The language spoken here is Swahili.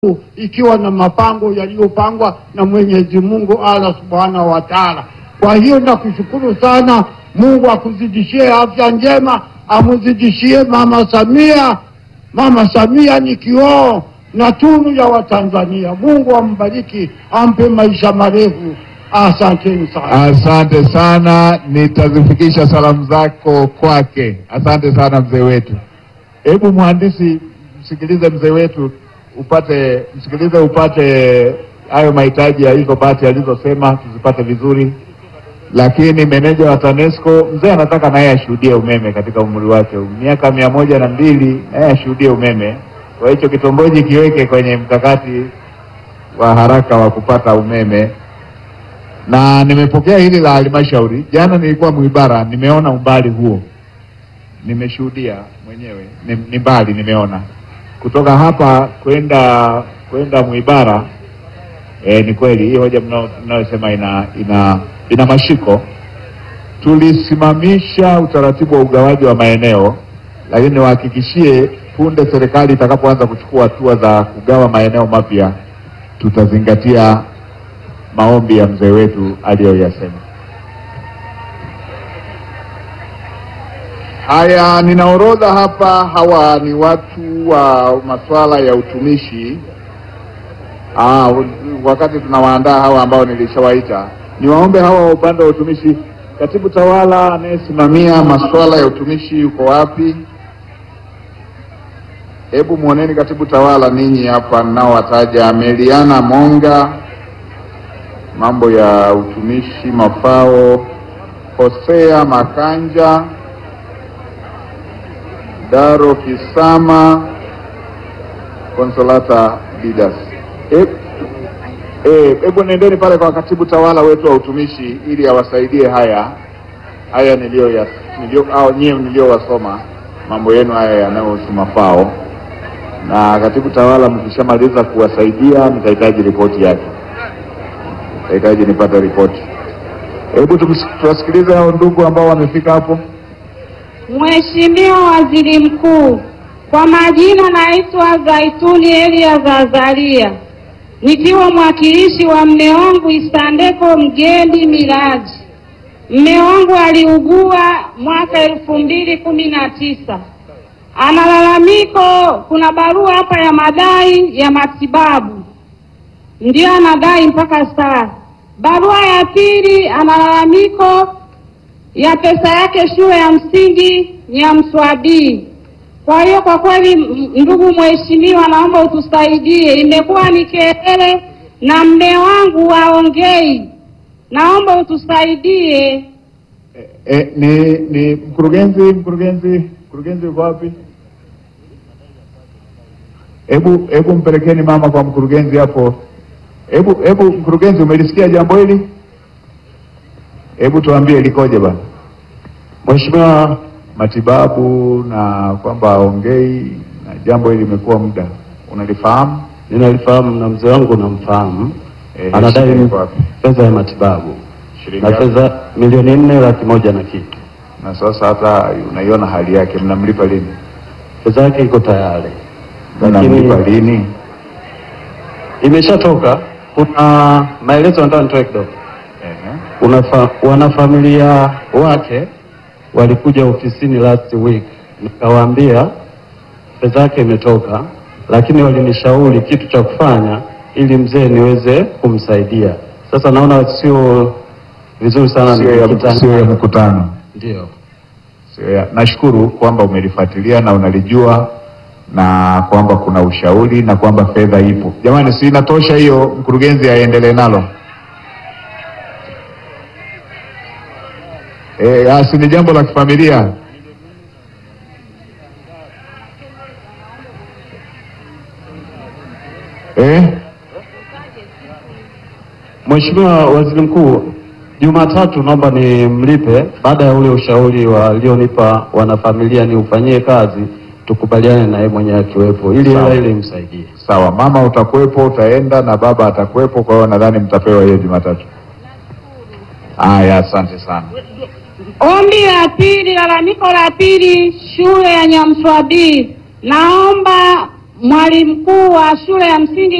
ikiwa na mapango yaliyopangwa na Mwenyezi Mungu Allah Subhanahu wa Ta'ala. Kwa hiyo nakushukuru sana, Mungu akuzidishie afya njema, amuzidishie Mama Samia. Mama Samia ni kioo na tunu ya Watanzania. Mungu ambariki, ampe maisha marefu. Asanteni sana. Asante sana, nitazifikisha salamu zako kwake. Asante sana mzee wetu. Hebu mhandisi, msikilize mzee wetu upate, msikilize upate hayo mahitaji ya hizo bati alizosema, tuzipate vizuri. Lakini meneja wa TANESCO mzee anataka naye ashuhudie umeme katika umri wake huu. miaka mia moja na mbili, naye ashuhudie umeme. Kwa hicho kitongoji kiweke kwenye mkakati wa haraka wa kupata umeme na nimepokea hili la halmashauri. Jana nilikuwa Mwibara, nimeona umbali huo, nimeshuhudia mwenyewe, ni, ni mbali, nimeona kutoka hapa kwenda kwenda Mwibara. E, ni kweli hii hoja mnao- mnayosema ina, ina, ina mashiko. Tulisimamisha utaratibu wa ugawaji wa maeneo, lakini niwahakikishie punde serikali itakapoanza kuchukua hatua za kugawa maeneo mapya tutazingatia maombi ya mzee wetu aliyoyasema. Haya, nina orodha hapa. Hawa ni watu wa masuala ya utumishi. Ah, wakati tunawaandaa hawa ambao nilishawaita, niwaombe hawa wa upande wa utumishi. Katibu tawala anayesimamia masuala ya utumishi yuko wapi? Hebu mwoneni katibu tawala ninyi hapa ninaowataja, Meliana Monga mambo ya utumishi mafao, Hosea Makanja, Daro Kisama, Konsolata Didas. Hebu e, hebu nendeni pale kwa katibu tawala wetu wa utumishi ili awasaidie haya haya niliyo ya nilio au nyie niliyowasoma mambo yenu haya yanayohusu mafao, na katibu tawala mkishamaliza kuwasaidia nitahitaji ripoti yake nahitaji nipate ripoti. Hebu tumis- tuwasikilize hao ndugu ambao wamefika hapo. Mheshimiwa Waziri Mkuu, kwa majina naitwa Zaituni Elia Zazaria, nikiwa mwakilishi wa mme wangu Isandeko Mgeni Miraji. Mme wangu aliugua mwaka elfu mbili kumi na tisa. Ana lalamiko, kuna barua hapa ya madai ya matibabu, ndiyo anadai mpaka sasa. Barua ya pili, ana lalamiko ya pesa yake shule ya msingi Nyamswabii. Kwa hiyo kwa kweli, m- ndugu mheshimiwa, naomba utusaidie, imekuwa ni kelele na mme wangu waongei, naomba utusaidie. E, e, ni ni mkurugenzi mkurugenzi mkurugenzi yuko wapi? Hebu hebu mpelekeni mama kwa mkurugenzi hapo. Hebu hebu mkurugenzi, umelisikia jambo hili? Hebu tuambie likoje bana. Mheshimiwa, matibabu na kwamba aongei na jambo hili limekuwa muda, unalifahamu? Ninalifahamu na mzee wangu namfahamu, Eh, anadai shida iko wapi? pesa ya matibabu Shilingi na ngapi? pesa milioni nne laki moja na kitu. na sasa hata unaiona hali yake, mnamlipa lini? Pesa yake iko tayari, Mnamlipa lakini lini? imeshatoka. Kuna maelezo nataka nitoe kidogo. Ehe. Kuna fa, wanafamilia wake walikuja ofisini last week, nikawaambia pesa yake imetoka, lakini walinishauri kitu cha kufanya ili mzee niweze kumsaidia. Sasa naona sio vizuri sana Sio ya, nikikutana- sio ya mkutano. Ndio. Sio ya- Nashukuru kwamba umelifuatilia na unalijua na kwamba kuna ushauri na kwamba fedha ipo. Jamani, si inatosha hiyo? Mkurugenzi aendelee nalo. Eh, ah, si ni jambo la kifamilia. Eh? Mheshimiwa Waziri Mkuu, Jumatatu naomba nimlipe baada ya ule ushauri walionipa wanafamilia niufanyie kazi, tukubaliane na yeye mwenyewe akiwepo ili Sawa. hela ile imsaidie. Sawa, mama utakuwepo, utaenda na baba atakuwepo, kwa hiyo nadhani mtapewa hiyo Jumatatu. Haya, asante sana. Ombi la pili, lalamiko la pili, shule ya Nyamswabii, naomba mwalimu mkuu wa shule ya msingi